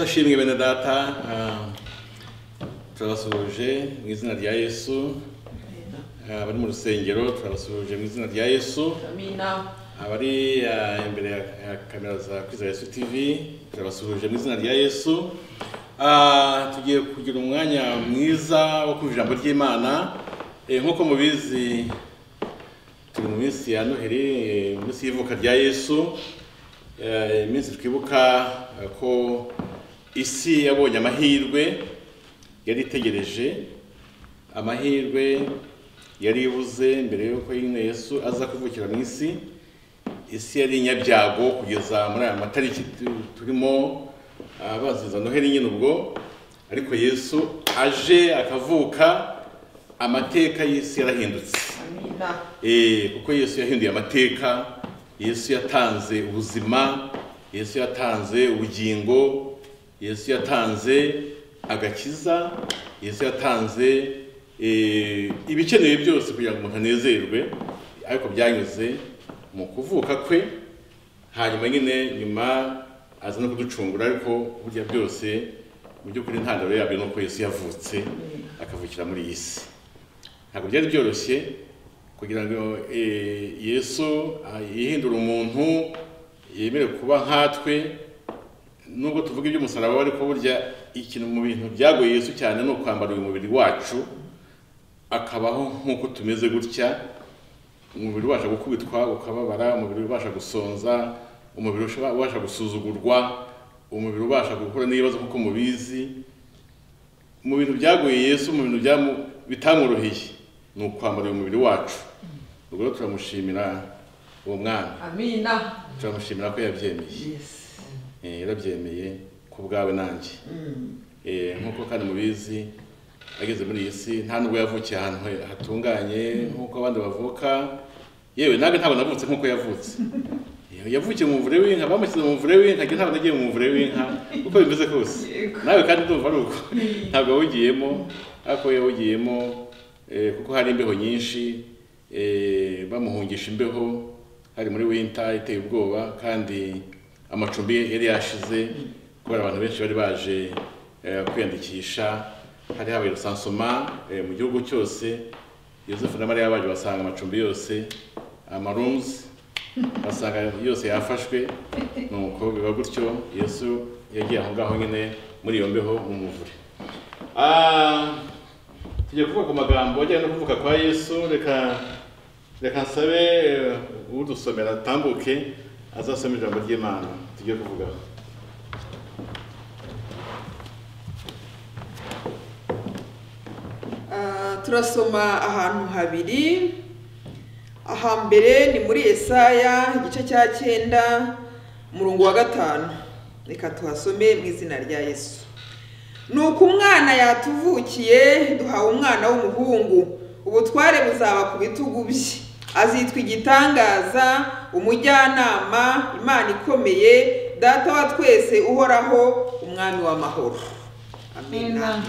ashimwe bene data ah, turabasuhuje mu izina rya yesu Ah, abari mu rusengero turabasuhuje mu izina rya yesu Amina. abari ah, imbere ya ya kamera za kwiza yesu tv turabasuhuje mu izina rya yesu Ah, tugiye kugira umwanya mwiza wo kumva ijambo ry'imana Eh, nk'uko mubizi turi mu minsi ya noheli eh, mu minsi y'ivuka rya yesu Eh, iminsi twibuka eh, ko isi yabonye amahirwe yari itegereje amahirwe yari ibuze mbere y'uko nyine yesu aza kuvukira mu isi isi yari inyabyago kugeza muri aya matariki tu- turimo ah, baziza noheli nyine ubwo ariko yesu aje akavuka amateka y'isi yarahindutse Amina. Eh, kuko yesu yahinduye amateka yesu yatanze ubuzima yesu yatanze ubugingo yesu yatanze agakiza yesu yatanze eh, ibikenewe byose kugira ngo umuntu anezerwe ariko byanyuze mu kuvuka kwe hanyuma nyine nyuma aza no kuducungura ariko burya byose mu by'ukuri intandaro yabyo ni uko yesu yavutse akavukira muri iyi si ntabwo byari byoroshye kugira ngo eh, yesu ah, yihindure umuntu yemere kuba nkatwe nubwo tuvuga iby'umusaraba ariko burya ikintu mu bintu byagoye yesu cyane ni ukwambara uyu mubiri wacu akabaho nk'uko tumeze gutya umubiri ubasha gukubitwa ukababara umubiri ubasha gusonza umubiri ushobora- ubasha gusuzugurwa umubiri ubasha gukura n'ibibazo kuko mubizi mu bintu byagoye yesu mu bintu byamu- bitamworoheye ni ukwambara uyu mubiri wacu ubwo rero turamushimira uwo mwana Amina. turamushimira ko yabyemeye Yes. Eh, yarabyemeye ku bwawe nanjye Eh, nk'uko kandi mubizi ageze muri iyi si nta nubwo yavukiye ahantu he- hatunganye nk'uko abandi bavuka yewe nawe ntabwo navutse nk'uko yavutse Eh, yavukiye mu muvure w'inka bamushyize mu muvure w'inka njye ntabwo nagiye mu muvure w'inka uko bimeze kose Yego. nawe kandi ndumva ari uko ntabwo yawugiyemo ariko yawugiyemo eh, kuko hari imbeho nyinshi eh, bamuhungisha imbeho hari muri winter iteye ubwoba kandi amacumbi yari yashize kubera abantu benshi bari baje eh, kwiyandikisha hari habaye rusansoma eh, mu gihugu cyose yosefu na mariya baje basanga amacumbi yose amarumu basanga yose yafashwe nuko biba gutyo yesu yagiye aho ngaho nyine muri iyo mbeho mu muvure Ah, tugiye kuvuga ku magambo ajyanye no kuvuka kwa yesu reka reka nsabe eh, udusomera atambuke azasoma ijambo ry'imana tugiye kuvugaho Ah, turasoma ahantu habiri ahambere ni muri Yesaya igice cya cyenda umurongo wa gatanu reka tuhasome mu izina rya yesu nuko umwana yatuvukiye duhawe umwana w'umuhungu ubutware buzaba ku bitugu bye azitwa igitangaza umujyanama imana ikomeye data wa twese uhoraho umwami w'amahoro amina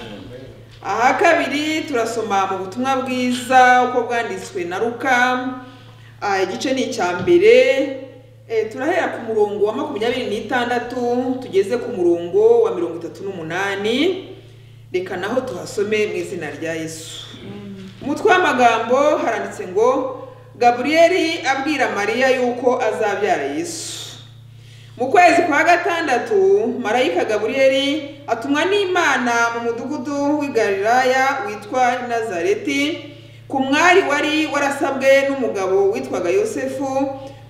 aha kabiri turasoma mu butumwa bwiza uko bwanditswe na ruka Ah, igice ni icya mbere Eh, turahera ku murongo wa makumyabiri n'itandatu tugeze ku murongo wa mirongo itatu n'umunani reka naho tuhasome mu izina rya yesu umutwe w'amagambo haranditse ngo gaburiyeli abwira mariya yuko azabyara yesu mu kwezi kwa gatandatu marayika gaburiyeli atumwa n'imana mu mudugudu w'i galilaya witwa nazareti ku mwari wari warasabwe n'umugabo witwaga yosefu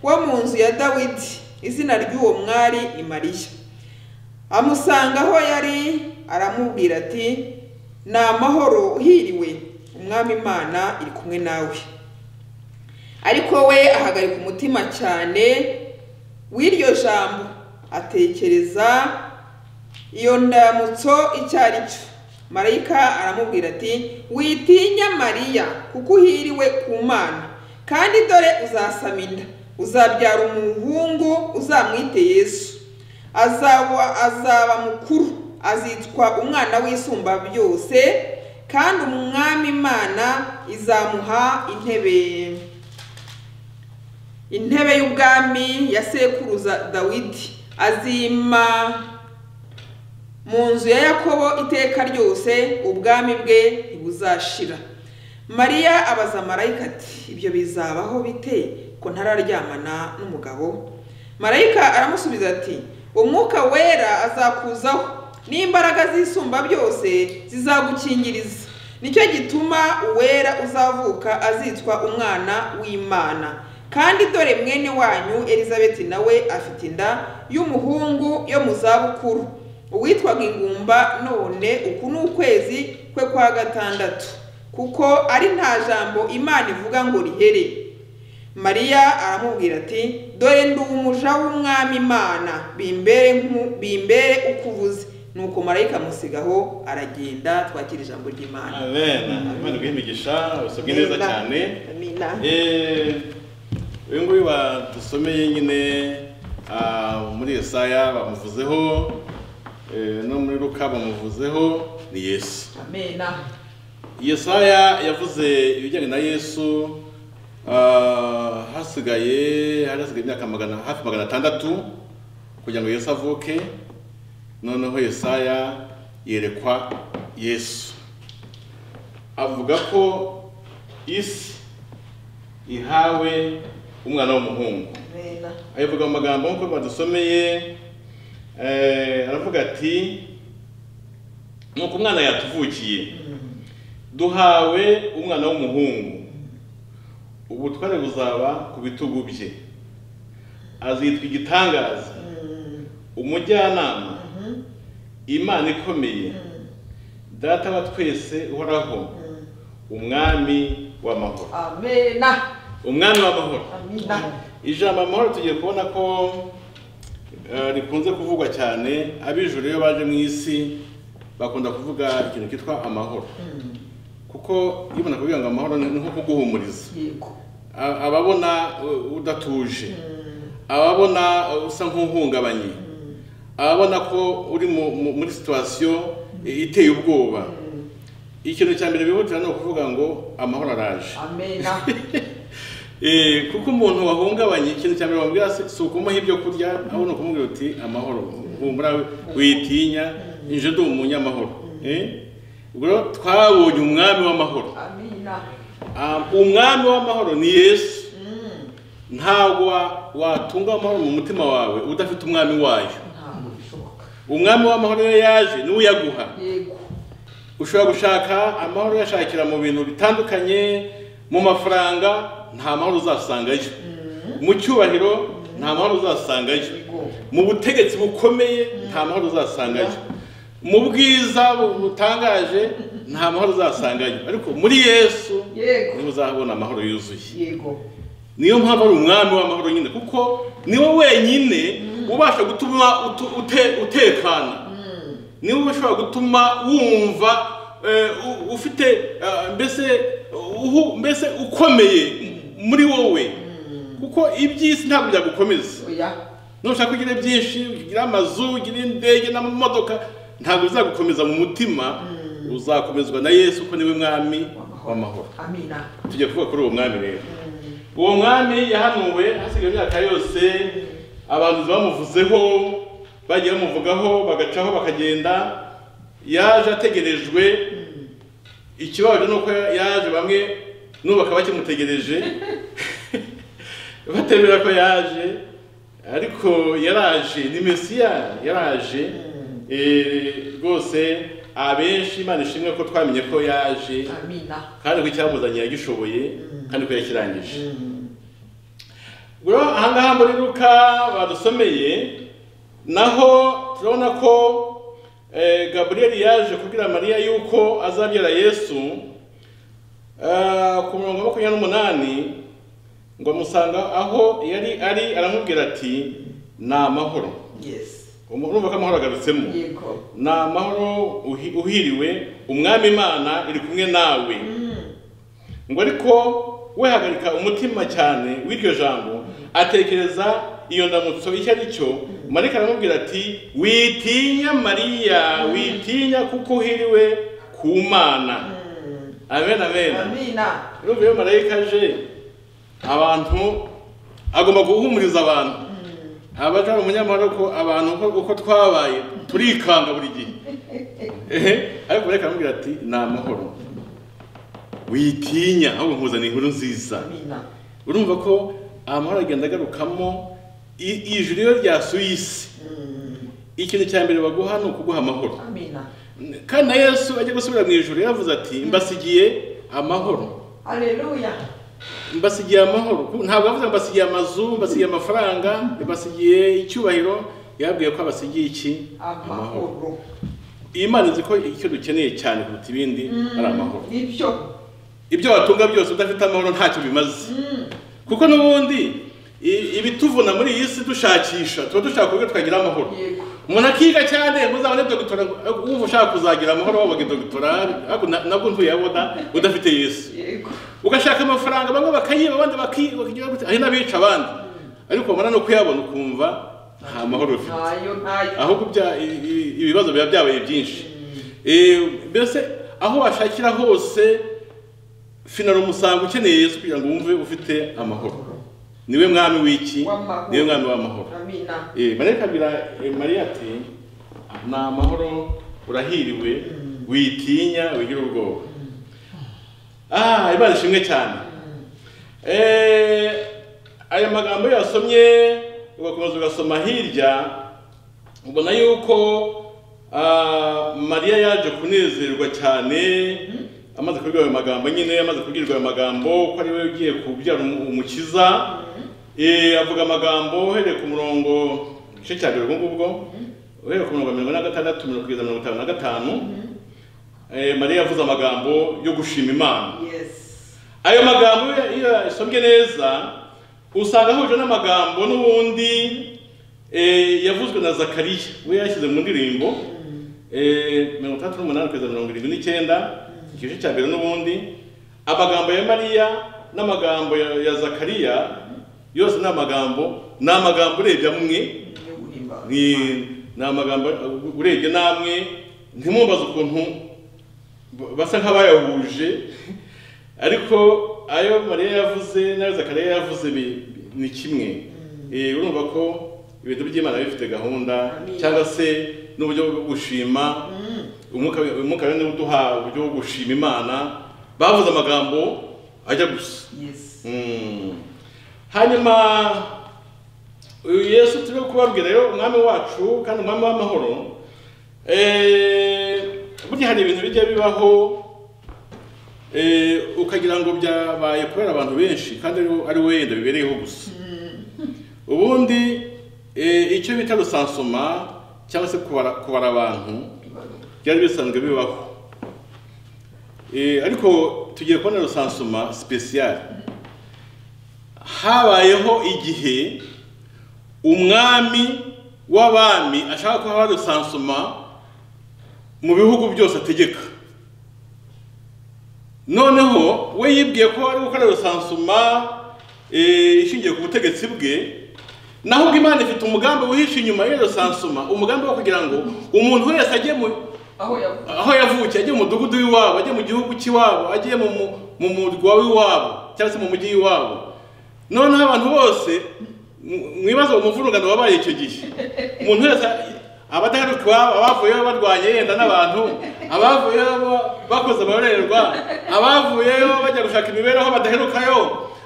wo mu nzu ya dawidi izina ry'uwo mwari ni mariya amusanga aho yari aramubwira ati ni amahoro uhiriwe umwami imana iri kumwe nawe ariko we ahagarika umutima cyane w'iryo jambo atekereza iyo ndamutso icyo ari cyo marayika aramubwira ati witinya mariya kuko uhiriwe ku mana kandi dore uzasama inda uzabyara umuhungu uzamwite yesu azaba azaba mukuru azitwa umwana w'isumba byose kandi umwami imana izamuha intebe intebe y'ubwami ya sekuruza dawidi azima mu nzu ya yakobo iteka ryose ubwami bwe ntibuzashira mariya abaza marayika ati ibyo bizabaho bite ko ntararyamana n'umugabo marayika aramusubiza ati umwuka wera azakuzaho n'imbaraga z'isumba byose zizagukingiriza nicyo gituma uwera uzavuka azitwa umwana w'imana kandi dore mwene wanyu elizabeti nawe afite inda y'umuhungu yo mu zabukuru uwitwaga ingumba none uku ni ukwezi kwe kwa gatandatu kuko ari nta jambo imana ivuga ngo rihere mariya aramubwira ati dore ndi umuja w'umwami imana bimbere nk'u- bimbere uko uvuze nuko marayika amusigaho aragenda twakira ijambo ry'imana amen imana iguhe imigisha usabwe neza Amina. cyane Amina. Eh, uyu nguyu badusomeye nyine ah, muri Yesaya bamuvuzeho eh, no muri Luka bamuvuzeho ni Yesu Amena. Yesaya yavuze ibijyanye na Yesu ah, hasigaye hari hasigaye imyaka magana hafi magana atandatu kugira ngo Yesu avuke noneho Yesaya yerekwa Yesu avuga ko isi ihawe umwana w'umuhungu Amena. ayivuga mu magambo nk'uko badusomeye eh, aravuga ati nuko umwana yatuvukiye duhawe umwana w'umuhungu ubutware buzaba ku bitugu bye azitwa igitangaza umujyanama imana ikomeye data wa twese uhoraho umwami w'amahoro Amena. umwami w'amahoro Amina. ijambo amahoro tugiye kubona ko eh, rikunze kuvugwa cyane abijuru iyo baje mu isi bakunda kuvuga ikintu cyitwa amahoro kuko iyo umuntu akubwira ngo amahoro ni ni nko kuguhumuriza Yego. A- ababona uh, udatuje ababona uh, usa nk'uhungabanye ababona ko uri mu- mu- muri situwasiyo iteye ubwoba ikintu cya mbere bihutira ni ukuvuga ngo amahoro araje Amena. Eh, kuko umuntu wahungabanye ikintu cya mbere wamubwira si si ukumuha ibyo kurya ahubwo ni ukumubwira uti amahoro humura witinya nje ndi umunyamahoro Eh, ubwo rero twabonye umwami w'amahoro Amina. Ah, umwami w'amahoro ni yesu ntabwo wa- watunga amahoro mu mutima wawe udafite umwami wayo Ntabwo bishoboka. umwami w'amahoro iyo yaje niwe uyaguha Yego. ushobora gushaka amahoro uyashakira mu bintu bitandukanye mu mafaranga nta mahoro uzasangayo mu cyubahiro nta mahoro uzasangayo mu butegetsi bukomeye nta mahoro uzasangayo mu bwiza bu- butangaje nta mahoro uzasangayo ariko muri yesu Yego. niho uzabona amahoro yuzuye Yego. niyo mpamvu ari umwami w'amahoro nyine kuko niwe wenyine ubasha gutuma utu- ute- utekana niwe ushobora gutuma wumva eh, u- ufite eh, mbese uhu- mbese ukomeye muri wowe kuko iby'isi ntabwo byagukomeza Oya. nushaka kugira byinshi ugira amazu ugira indege n'amamodoka ntabwo bizagukomeza mu mutima uzakomezwa na yesu kuko niwe mwami w'amahoro Amina. tujya kuvuga kuri uwo mwami rero uwo mwami yahanuwe hasigaye imyaka yose abantu bamuvuzeho bagiye bamuvugaho bagacaho bakagenda yaje ategerejwe ikibabaje ni uko yaje bamwe n'ubu bakaba bakimutegereje batemera ko yaje ariko yaraje ni mesiya yaraje Eh, rwose abenshi imana ishimwe ko twamenye ko yaje Amina. kandi ko icyamuzanye yagishoboye kandi ko yakirangije rero ahangaha muri ruka badusomeye naho turabona ko eh, gaburiyeli yaje kubwira mariya yuko azabyara yesu eh, ku mirongo makumyabiri n'umunani ngo amusanga aho yari ari aramubwira ati ni amahoro Yes. urumva ko amahoro agarutsemo Yego. ni amahoro uhi- uhiriwe umwami imana iri kumwe nawe ngo ariko we hagarika umutima cyane w'iryo jambo atekereza iyo ndamutso icyo ari cyo marika aramubwira ati witinya mariya witinya kuko uhiriwe ku mana amen amen Amina. urumva iyo marayika aje abantu agomba guhumuriza abantu abaje ari umunyamahoro ko abantu uko- uko twabaye turikanga buri gihe ehe ariko reka aramubwira ati ni amahoro witinya ahubwo nkuzaniye inkuru nziza urumva ko amahoro agenda agarukamo i- ijuru iyo ryasuye isi ikintu cya mbere baguha ni ukuguha amahoro amina kandi na yesu ajya gusubira mu ijoro yaravuze ati mbasigiye amahoro aleluya mbasigiye amahoro ntabwo bavuze ngo mbasigiye amazu mbasigiye amafaranga mbasigiye icyubahiro yababwiye ko abasigiye iki amahoro iyi Imana izi ko icyo dukeneye cyane kuruta ibindi ari amahoro ibyo ibyo watunga byose udafite amahoro ntacyo bimaze kuko n'ubundi i- ibituvuna muri iyi si dushakisha tuba dushaka uburyo twagira amahoro yego umuntu akiga cyane uzabone dogitora wumva ushaka kuzagira amahoro wabaga dogitora ariko na- nabwo ntuyabona udafite yesu yego ugashaka amafaranga bamwe bakayiba abandi baki- bakagira gutya hari n'abica abandi ariko wabona no kuyabona ukumva nta mahoro ufite ntayo ntayo ahubwo bya- i- i- ibibazo biba byabaye byinshi Eh, mbese aho washakira hose finara umusango ukeneye yesu kugira ngo wumve ufite amahoro niwe mwami w'iki W'amahoro. niwe mwami w'amahoro amina Eh, mariya kabira eh, mariya ati ni amahoro urahiriwe witinya wigira ubwoba ah imana ishimwe cyane Eh, aya magambo iyo wasomye ugakomeza ugasoma hirya ubona yuko ah, mariya yaje kunezerwa cyane amaze kubwirwa ayo magambo nyine amaze kubwirwa ayo magambo ko ari we ugiye kubyara umu- umukiza Eh, avuga amagambo uhereye ku murongo igice cya mbere ubwo ngubwo uhereye ku murongo wa mirongo ine na gatandatu mirongo kugeza mirongo itanu na gatanu Eh, mariya yavuze amagambo yo gushima imana yes ayo magambo iyo- iyo yasombye neza usanga ahuje n'amagambo n'ubundi eh, yavuzwe na zakariya we yashyize mu ndirimbo eh, mirongo itandatu n'umunani kugeza mirongo irindwi n'icyenda igice cya mbere n'ubundi amagambo ya mariya n'amagambo ya ya zakariya yose ni amagambo ni amagambo urebye amwe yo guhimbaza ni ni amagambo urebye namwe ntimwumbaze ukuntu basa nk'abayahuje ariko ayo mariya yavuze n'ayo zakariya yavuze bi- bi- ni kimwe Eh, urumva ko ibintu by'imana biba bifite gahunda Amina. cyangwa se n'uburyo bwo gushima umwuka umwuka wera niwe uduha uburyo bwo gushima imana bavuze amagambo ajya gusa yes Mm. hanyuma uyu yesu turi kubabwira rero umwami wacu kandi umwami w'amahoro eh, burya hari ibintu bijya bibaho eh, ukagira ngo byabaye kubera abantu benshi kandi ari- ari we yenda bibereyeho gusa ubundi eh, icyo bita rusansoma cyangwa se kubara, kubara abantu byari bisanzwe bibaho Eh, ariko tugiye kubona rusansuma sipesiyare habayeho igihe umwami w'abami ashaka ko haba rusansuma mu bihugu byose ategeka noneho we yibwiye ko ari gukora rusansuma eh, ishingiye ku butegetsi bwe naho ubwo imana ifite umugambi wihishe inyuma y'iyo rusansuma umugambi wo kugira ngo umuntu wese ajye mu aho yavuye aho yavukiye ajye mu mudugudu w'iwabo ajye mu gihugu cy'iwabo ajye mu mu- mu murwa w'iwabo cyangwa se mu mujyi w'iwabo noneho abantu bose mu- mu bibazo mu muvurungano wabaye icyo gihe umuntu wese abadaheruka iwabo abavuyeyo barwanye yenda n'abantu abavuyeyo ba- bakoze amarorerwa abavuyeyo bajya gushaka imibereho badaherukayo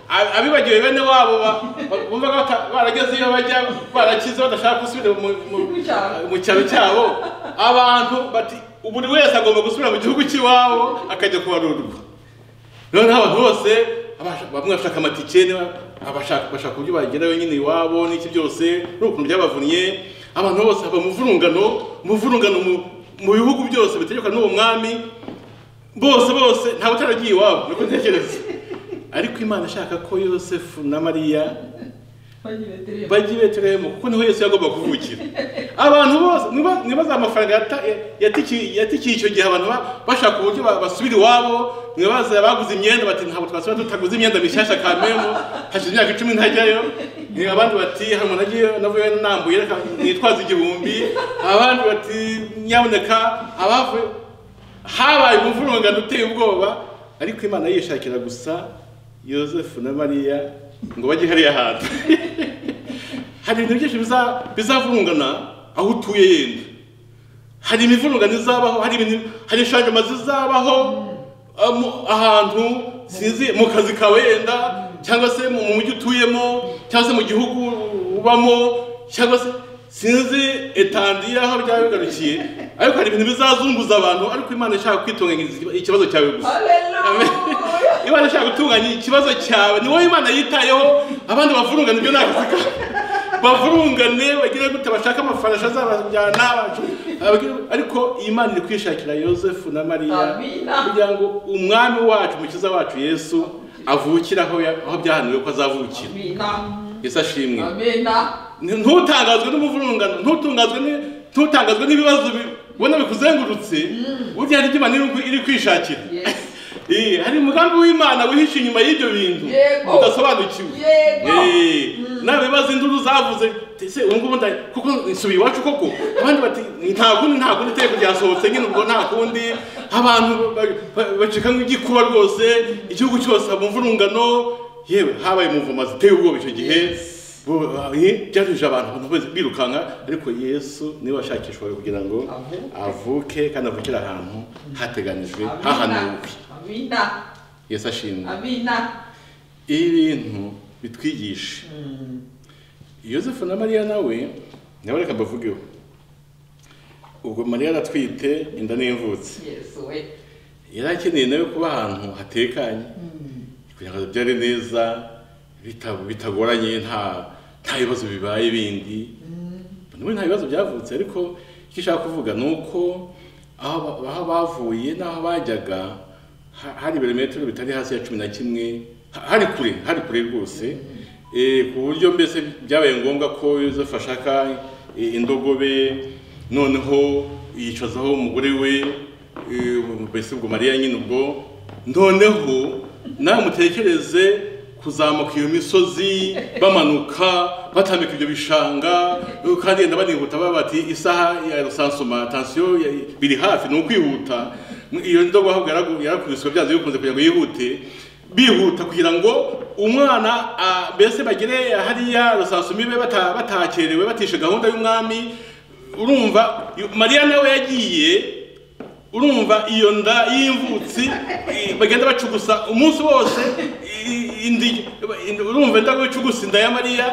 a- abibagiwe bene wabo ba- ba- bumvaga bata- barageze iyo bajya barakize badashaka gusubira mu- mu- Mu cyaro. mu cyaro cyabo abantu bati buri wese agomba gusubira mu gihugu cy'iwabo akajya kubarurwa noneho abantu bose abasha- bamwe bashaka amatike niba- abashaka bashaka uburyo bagerayo nyine iwabo n'iki byose n'ukuntu byabavunnye abantu bose haba umuvurungano umuvurungano mu- mu bihugu byose bitegekwa n'uwo mwami bose bose ntawe utaragiye iwabo niko ntekereza ariko imana ishaka ko yosefu na mariya bagiye bajya i betelehemu kuko niho yesu yagomba kuvukira abantu bose niba- nibaza amafaranga yata- yatikiye yatikiye icyo gihe abantu ba- bashaka uburyo ba- basubira iwabo mwibaza baguze imyenda bati ntabwo twasubira tutaguze imyenda mishyashya kamemu hashize imyaka icumi ntajyayo Eh, abandi bati hari umuntu agiye navuyeyo nambuye reka nitwaze igihumbi abandi bati nyaboneka abavuye habaye umuvurungano uteye ubwoba ariko imana yishakira gusa yosefu na mariya ngo bajye hariya hantu hari ibintu byinshi biza- bizavurungana aho utuye yenda hari imivurungano izabaho hari ibintu hari inshingano zizabaho ah, mu- ahantu sinzi mu kazi kawe wenda cyangwa se mu mujyi utuyemo cyangwa se mu gihugu ubamo cyangwa se sinzi etandira aho byaba bigarukiye ariko hari ibintu bizazunguza abantu ariko imana ishaka kwitunganyiriza ikibazo cyawe gusa haleluya imana ishaka gutunganya ikibazo cyawe ni wowe imana yitayeho abandi bavurungane ibyo ntabwo bikora bavurungane bagire gute bashaka amafarashi azabajyana abagire- ariko iyi Imana iri kwishakira yosefu na mariya Amina. kugira ngo umwami wacu umukiza wacu yesu avukire aho ya- aho byahanuwe ko azavukira amina yesu ashimwe amina N- ntutangazwe n'umuvurungano ntutungazwe ni- ntutangazwe n'ibibazo bi- ubona bikuzengurutse burya hari ibyo imana iri- iri kwishakira Yes. Eh, hari umugambi w'imana wihishe inyuma y'ibyo bintu Yego. udasobanukiwe Yego. Eh, nawe bibaza induru zavuze ese ubu ngubu nda- kuko nsubiye iwacu koko abandi bati nta kundi nta kundi iteko ryasohotse nyine ubwo nta kundi abantu ba- ba- bacika nk'igikuba rwose igihugu cyose mu mvurungano yewe habaye umuvuma ziteye ubwoba icyo gihe Bo- eh, byaruje abantu abantu bose birukanka ariko yesu niwe washakishwawe kugira ngo Avuke. avuke kandi avukire ahantu hateganijwe amina hahanuwe amina yesu ashimwe amina ibi bintu bitwigisha yosefu na mariya nawe nawe reka mbavugeho ubwo mariya aratwite inda n'imvutsi yesu we yari akeneye nawe kuba ahantu hatekanye kugira ngo abyare neza bita- bitagoranye nta nta bibazo bibaye bindi n'ubu nta bibazo byavutse ariko icyo ushaka kuvuga ni uko aho ba- aho bavuye n'aho bajyaga ha- hari ibirometero bitari hasi ya cumi na kimwe ha- hari kure hari kure rwose Eh, ku buryo mbese byabaye ngombwa ko yosefu ashaka eh, indogobe noneho yicazaho umugore we eh, mbese ubwo mariya nyine ubwo noneho nawe mutekereze kuzamuka iyo misozi bamanuka batambika ibyo bishanga eh, kandi yenda banihuta baba bati isaha ya rusansuma tansiyo ya- biri hafi ni ukwihuta iyo ndobo ahubwo yaragu- yarakubiswe byanze bikunze kugira ngo yihute bihuta kugira ngo umwana ah, mbese bagere hariya rusasumibe bata- batakerewe batishe gahunda y'umwami urumva yu- mariya nawe yagiye urumva iyo nda y'imvutsi i- bagenda bacugusa umunsi wose i- indi indi- urumva inda icugusa inda ya mariya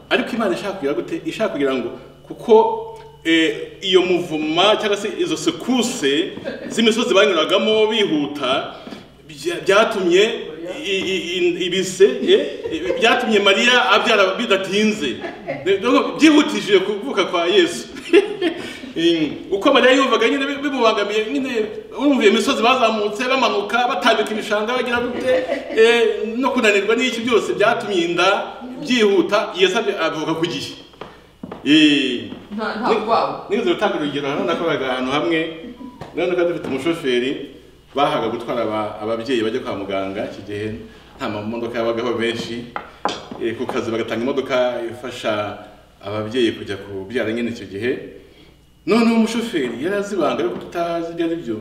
ariko imana ishaka kugira gute ishaka kugira ngo kuko eh, iyo muvuma cyangwa se izo sekuse z'imisozi banyuragamo bihuta bya- byatumye i- i- i- ibise eh, eh, byatumye mariya abyara bidatinze Nuko byihutishije kuvuka kwa yesu Mm, uko mariya yumvaga nyine bi- bimubangamiye nyine urumva iyo misozi bazamutse bamanuka batambika ibishanga bagira gute eh, no kunanirwa n'iki byose byatumye inda byihuta yesu abye- avuka ku gihe Eh, nta nta bwawe nigeze gutanga urugero hano nakoraga ahantu hamwe noneho kandi dufite umushoferi bahaga gutwara aba- ababyeyi bajya kwa muganga iki gihe nta mamodoka yabagaho menshi Eh, ku kazi bagatanga imodoka ifasha ababyeyi kujya kubyara nyine icyo gihe noneho umushoferi yari azi ibanga ariko tutazi ibyo ari byo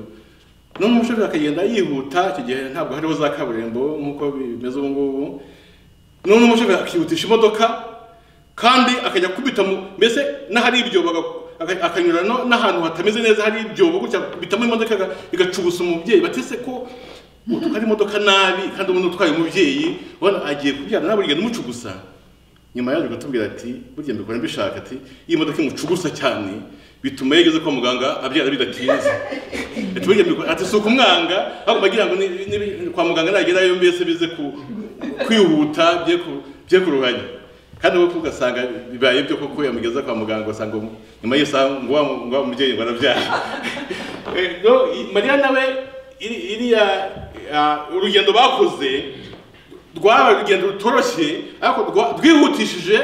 noneho umushoferi akagenda yihuta icyo gihe ntabwo hariho za kaburimbo nk'uko bimeze ubu ngubu none umushoferi akihutisha imodoka kandi akajya akubita mu mbese n'ahari ibyobo aga- aga- akanyura no- n'ahantu hatameze neza hari ibyobo gutya akubitamo imodoka aga- igacugusa umubyeyi batese ko utwara imodoka nabi kandi umuntu utwaye umubyeyi ubona agiye kubyara nawe urugendo umucugusa nyuma yaje kutubwira ati burya mbikora mbishaka ati iyi modoka imucugusa cyane bituma iyo ageze kwa muganga abyara bidatinze ati burya mbikora ati si ukumwanga ahubwo bagira ngo ni- ni- kwa muganga nagerayo mbese bize ku- kwihuta bye ku- bye kuruhanya kandi wowe ugasanga bibaye byo koko yamugeza kwa muganga ugasanga umu- nyuma y'isaha ngo wa ngo wa mubyeyi ngo arabyara Eh, no, i- mariya nawe iri- iriya ah, urugendo bakoze rwaba urugendo rutoroshye ariko rwa- rwihutishije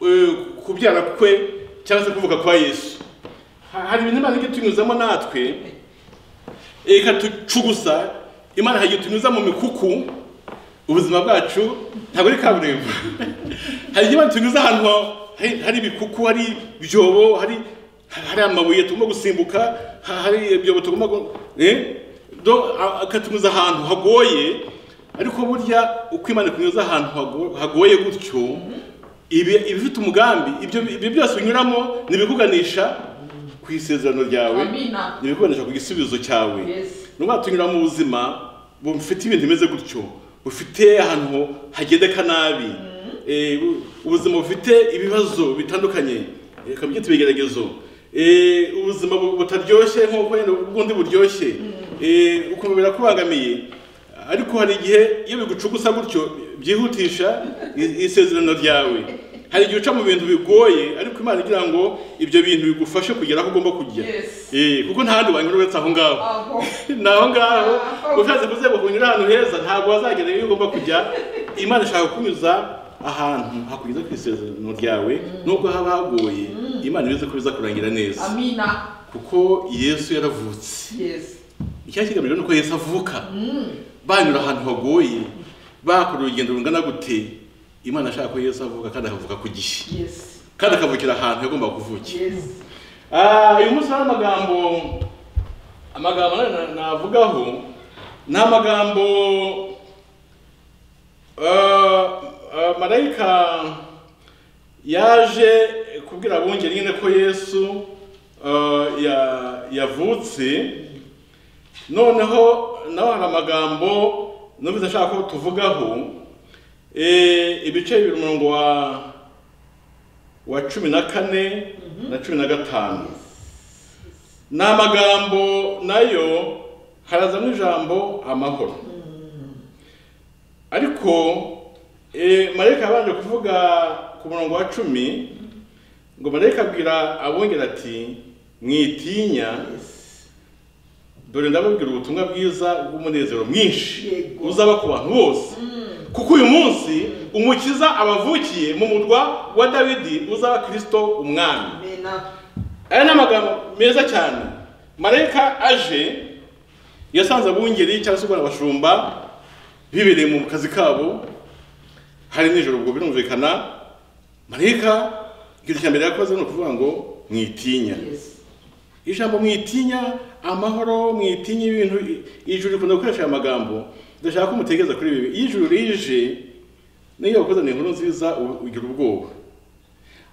eh, kubyara kwe cyangwa se kuvuka kwa yesu Ha- hari ibintu imana ijya itunyuzamo natwe ikatucugusa imana hari igihe itunyuza mu mikuku ubuzima bwacu ntabwo ari kaburimbo hari igihe imana itunyuza ahantu ha- hari- hari ibikuku hari ibyobo hari hari amabuye tugomba gusimbuka ha- hari ibyobo tugomba gu- eh, do- a- akatunyuza ahantu hagoye ariko burya uko imana ikunyuza ahantu hago- hagoye gutyo ibi- ibifite umugambi ibyo ibyo byose unyuramo ni ibikuganisha ku isezerano ryawe Amina. ibikoresha ku gisubizo cyawe Yes. nubwo tunyura mu buzima bufite ibintu bimeze gutyo bufite ahantu hagendeka nabi Eh, bu- ubuzima bufite ibibazo bitandukanye eh, kamwe byitwa ibigeragezo Eh, ubuzima bu- butaryoshye nk'uko wenda ubwundi buryoshye Eh, ukumva birakubangamiye ariko hari igihe iyo bigucugusa gutyo byihutisha i- isezerano ryawe hari igihe uca mu bintu bigoye ariko imana igira ngo ibyo bintu bigufashe kugera aho ugomba kujya Yes. Eh, kuko nta handi wanyura uretse aho ngaho Aho. ni aho ngaho Ah, ushatse kuze kunyura ahantu heza ntabwo wazagera iyo ugomba kujya imana ishaka kukunyuza ahantu hakugeza ku isezerano ryawe nubwo haba hagoye imana ibizi ko bizakurangira neza Amina. kuko yesu yaravutse Yes. icyakigambiriwe ni uko yesu avuka Mm. banyura ahantu hagoye bakora urugendo rungana gute imana ashaka ko yesu avuka kandi akavuka ku gihe Yes. kandi akavukira ahantu yagombaga kuvukira Yes. Ah, uyu munsi hari amagambo amagambo na- na- navugaho ni amagambo ah, ah, marayika yaje kubwira abungeri nyine ko yesu ah, ya- yavutse noneho naho hari amagambo numvise ashaka ko tuvugaho Eh, ibice bibiri umurongo wa wa cumi na kane na cumi na gatanu ni amagambo nayo harazamo ijambo amahoro ariko eh, marayika yabanje kuvuga ku murongo wa cumi ngo marayika abwira abongera ati mwitinya dore ndababwira ubutumwa bwiza bw'umunezero mwinshi Yego. uzaba ku bantu bose kuko uyu munsi umukiza abavukiye mu murwa wa dawidi uzaba kirisito umwami Amina. aya ni amagambo meza cyane marayika aje yasanze abungeri cyangwa se ubwo abashumba bibereye mu kazi kabo hari nijoro ubwo birumvikana marayika ikintu cya mbere yakoze ni ukuvuga ngo mwitinya Yes. ijambo mwitinya amahoro mwitinya ibintu i- ijuru rikunda gukoresha aya magambo ndashaka ko mutekereza kuri ibi iyo ijuru rije niyo wakuzaniye inkuru nziza u- ugira ubwoba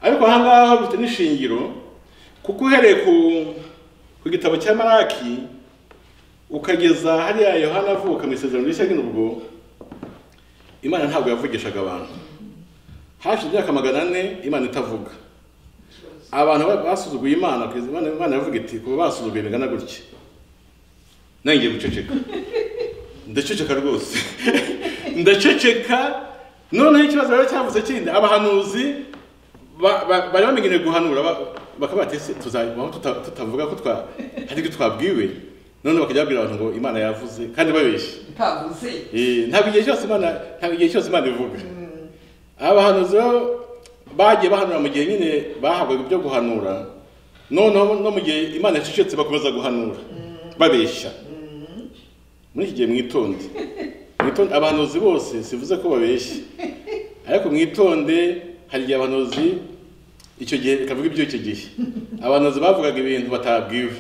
ariko aha ngaha bifite n'ishingiro kuko uhereye ku, ku gitabo cya maraki ukageza hariya yohana avuka mu isezerano rishya ry'ubwo imana ntabwo yavugishaga abantu hashize imyaka magana ane imana itavuga abantu ba- basuzuguye imana kugeza imana imana yavuga iti kuba basuzuguye bingana gutya nanjye ngiye guceceka ndaceceka rwose ndaceceka noneho ikibazo rero cyavutse kindi abahanuzi ba- ba- bari bamenyereye guhanura ba- bakavuga ati ese tuzabaho tuta- tutavuga ko twa hari ibyo twabwiwe none bakajya babwira abantu ngo imana yavuze kandi babeshya Utavuze. Eh, ntabwo igihe cyose imana ntabwo igihe cyose imana ivuga abahanuzi rero bagiye bahanura mu gihe nyine bahabwaga ibyo guhanura noneho no mu gihe imana yacecetse bakomeza guhanura babeshya muri iki gihe mwitonde mwitonde abahanuzi bose sivuze ko babeshya ariko mwitonde hari igihe abahanuzi icyo gihe bakavuga iby'icyo gihe abahanuzi bavugaga ibintu batabwiwe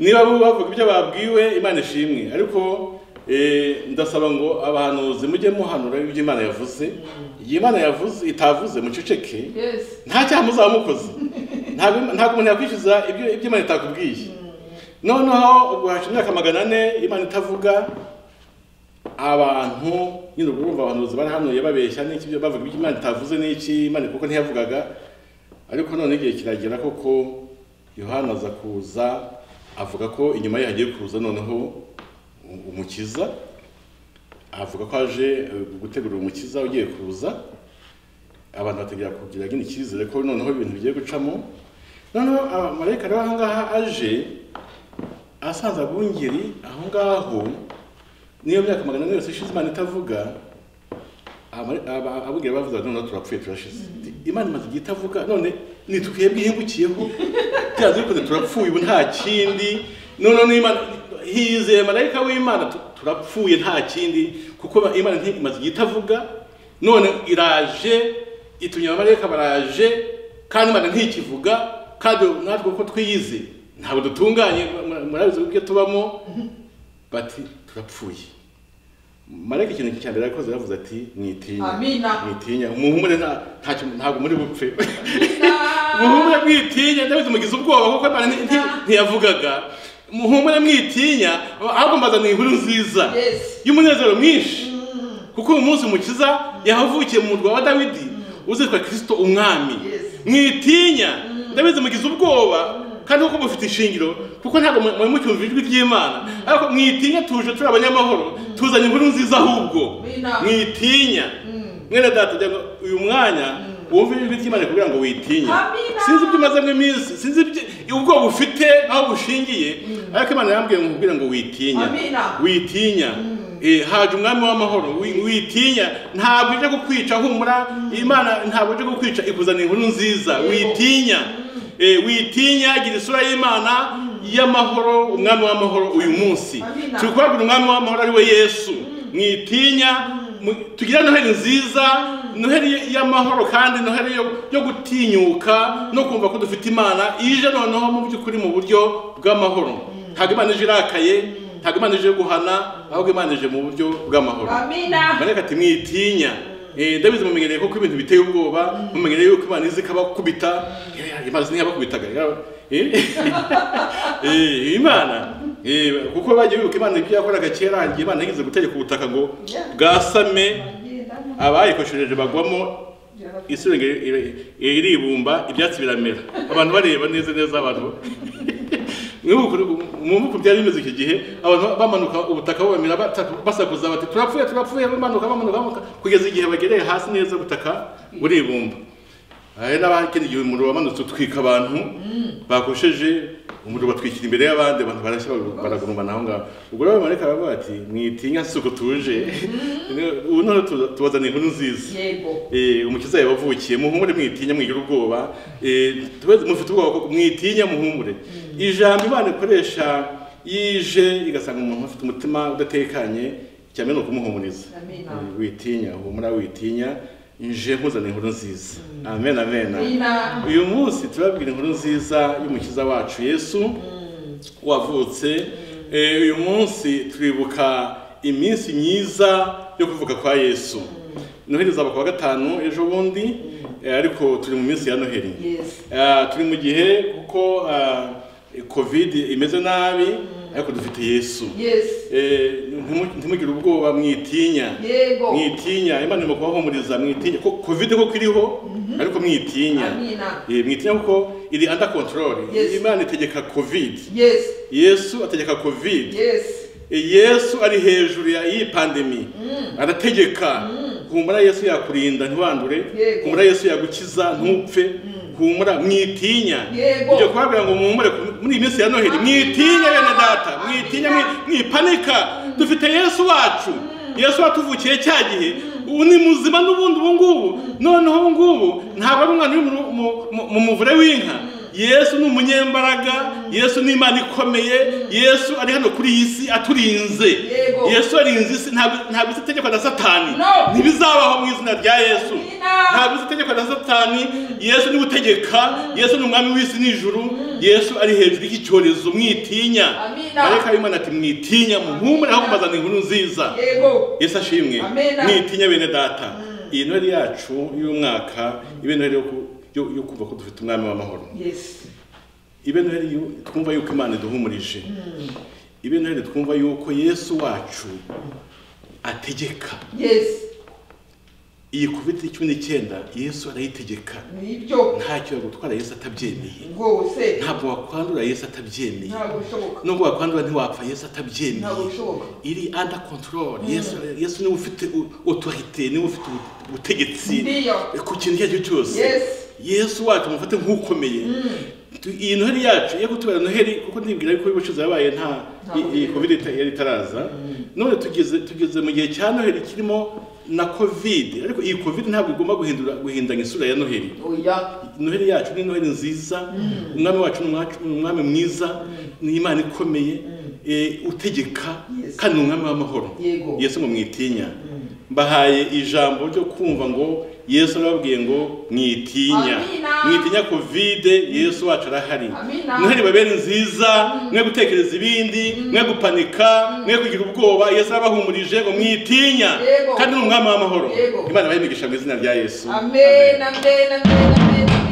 niba bo bavuga ibyo babwiwe imana ishimwe ariko eh, ndasaba ngo abahanuzi mujye muhanura ibyo imana yavuze igihe imana yavuze itavuze muceceke Yes. nta cyaha muzaba mukoze ntabwo ntabwo umuntu yakwishyuza ibyo ibyo imana itakubwiye noneho ubwo hashize imyaka magana ane imana itavuga abantu nyine ubwo urumva abahanuzi barahanuye babeshya n'iki ibyo bavuga ibyo imana itavuze n'iki imana kuko ntiyavugaga ariko none igihe kiragera koko yohana aza kuza avuga ko inyuma ye hagiye kuza noneho u- umukiza avuga ko aje eh, gutegura umukiza ugiye kuza abantu bategera kugira nyine icyizere ko noneho ibintu bigiye gucamo noneho amarayika rero aha ngaha aje asanze abungeri aho ngaho niyo myaka magana ane yose ishize imana itavuga abari- aba- abungeri bavuze bati noneho turapfuye turashize imana imaze igihe itavuga none ni twebwe ihingukiyeho byanze bikunze turapfuye ubu nta kindi noneho n'imana hizeye marayika w'imana tu- turapfuye nta kindi kuko imana nti- imaze igihe itavuga none iraje itumye abamarayika baraje kandi imana ntikivuga kandi natwe uko twiyize ntabwo dutunganye mura- murabizi ibyo tubamo bati turapfuye marayika ikintu cya mbere yakoze yavuze ati mwitinya Amina. mwitinya umuhumure nta- ntacyo- ntabwo muri bupfe Amina. muhumure mwitinya ndabizi mugize ubwoba kuko imana nti- nti- ntiyavugaga muhumure mwitinya ahubwo mbazaniye inkuru nziza Yes. y'umunezero mwinshi kuko uyu munsi umukiza yahavukiye mu murwa wa dawidi uzitwa kirisito umwami Yes. mwitinya ndabizi mugize ubwoba kandi kuko mufite ishingiro kuko ntabwo mu- muri mucyumva ijwi ry'imana ariko mwitinya tuje turi abanyamahoro tuzanye inkuru nziza ahubwo Wina. mwitinya mwene data ujya ngo uyu mwanya wumve ijwi ry'imana kugira ngo witinye Amina. sinzi ibyo umazemo iminsi sinzi ibyo ubwoba ufite aho bushingiye ariko imana yambwiye ngo kugira ngo witinya Amina. witinya Eh, haje umwami w'amahoro wi- witinya ntabwo ije kukwica humura imana ntabwo ije kukwica ikuzanira inkuru nziza witinya Eh, witinya gira isura y'imana y'amahoro umwami w'amahoro uyu munsi Amina. turi kubabwira umwami w'amahoro ari we yesu mwitinya mu- tugire noheli nziza noheli y'amahoro kandi noheli yo, yo gutinyuka no kumva ko dufite imana ije noneho mu by'ukuri mu buryo bw'amahoro ntabwo imana ije irakaye ntabwo imana ije guhana ahubwo imana ije mu buryo bw'amahoro Amina. marayika ati mwitinya Eh, ndabizi mumenyereye ko ibintu biteye ubwoba mumenyereye yuko imana izi ikabakubita Eh, imana ntiyabakubitaga yaba- eh? Eh, imana eh, kuko bagiye bibuka imana ibyo yakoraga kera igihe imana yigeze gutegeka ubutaka ngo bwasame abayikoresheje bagwamo isi irenge- ire- iribumba ibyatsi biramera abantu bareba neza neza abantu mwumva byari bimeze iki gihe abantu bamanuka ubutaka bubamira bata- basakuza bati turapfuye turapfuye bamanuka bamanuka bamanuka kugeza igihe bagereye hasi neza ubutaka buribumba hari n'abakindi igihe umuriro wamanutse utwika abantu bakosheje umuriro batwikira imbere y'abandi abantu barashya baragurumana aho ngaho ubwo rero marayika aravuga ati mwitinya si uko tuje ubu noneho tuza- tubazaniye inkuru nziza Yego. Eh, umukiza yabavukiye muhumure mwitinya mwigira ubwoba Eh, tube- mufite ubwoba koko mwitinya muhumure ijambo imana ikoresha yije igasanga umuntu afite umutima udatekanye cyane ni ukumuhumuriza Amina. Eh, witinya humura witinya nje nkuzana inkuru nziza amen amen Amina. uyu munsi turabwira inkuru nziza y'umukiza wacu yesu wavutse Eh, uyu munsi turibuka iminsi myiza yo kuvuka kwa yesu noheli izaba ku wa gatanu ejo bundi eh, ariko turi mu minsi ya noheli Yes. Ah, turi mu gihe kuko ah, covid imeze nabi ariko dufite yesu Yes. Eh, ntimu- ntimugire ubwoba mwitinya Yego. mwitinya imana irimo kubahumuriza mwitinya ko covid koko iriho ariko mwitinya Amina. Eh, mwitinya kuko iri under control Yes. imana itegeka covid Yes. yesu ategeka covid Yes. yesu ari hejuru ya iyi pandemi arategeka humura yesu yakurinda ntiwandure Yego. humura yesu yagukiza ntupfe humura mwitinya Yego. ibyo kubabwira ngo muhumure muri iyi minsi ya noheli Amina. mwitinya bene data mwitinya Amina. mwi- mwipanika dufite yesu wacu yesu watuvukiye cya gihe ubu ni muzima n'ubundi ubu ngubu noneho ubu ngubu ntabwo ari umwana uri mu- mu- mu- mu muvure w'inka yesu ni umunyembaraga yesu ni imana ikomeye yesu ari hano kuri iyi si aturinze Yego. yesu arinze isi ntabwo ntabwo isi itegekwa na satani No. ntibizabaho mu izina rya yesu Amina. ntabwo isi itegekwa na satani yesu niwe utegeka yesu ni umwami w'isi n'ijuru yesu ari hejuru y'icyorezo mwitinya Amina. marayika w'imana ati mwitinya muhumure aho kumazana inkuru nziza Yego. yesu ashimwe Amina. mwitinya bene data iyi noheli yacu y'umwaka ibe noheli yo ku- yo yo kumva ko dufite umwami w'amahoro Yes. ibe noheli yu- twumva yuko imana iduhumurije ibe noheli twumva yuko yesu wacu ategeka Yes. iyi covid cumi n'icyenda yesu arayitegeka Nibyo. ntacyo yagutwara yesu atabyemeye Rwose. ntabwo wakwandura yesu atabyemeye Ntabwo bishoboka. nubwo wakwandura ntiwapfa yesu atabyemeye Ntabwo bishoboka. iri under control yesu yesu niwe ufite u- autorité niwe ufite u- ubutegetsi Ndiyo. ku kintu icyo ari cyo cyose Yes. yesu wacu mufate nk'ukomeye Tu- iyi noheli yacu yo kutubera noheli kuko nibwira yuko y'ubucuruzi yabaye nta Nta i- iyi Covid. covid ita- yari itaraza none tugeze tugeze mu gihe cya noheli kirimo na covid ariko iyi covid ntabwo igomba guhindura guhindanya isura ya noheli Oya. noheli yacu ni noheli nziza umwami wacu ni umwacu- ni umwami mwiza ni imana ikomeye eh, utegeka Yes. kandi ni umwami w'amahoro Yego. yesu ngo mwitinya mbahaye ijambo ryo kumva ngo yesu arababwiye ngo mwitinya Amina. mwitinya kovide yesu wacu arahari Amina. noheli babere nziza mwe gutekereza ibindi mwe gupanika mwe kugira ubwoba yesu arabahumurije ngo mwitinya Yego. kandi ni umwami w'amahoro Yego. imana bayimigisha mu izina rya yesu Amen. Amen. Amen. Amen.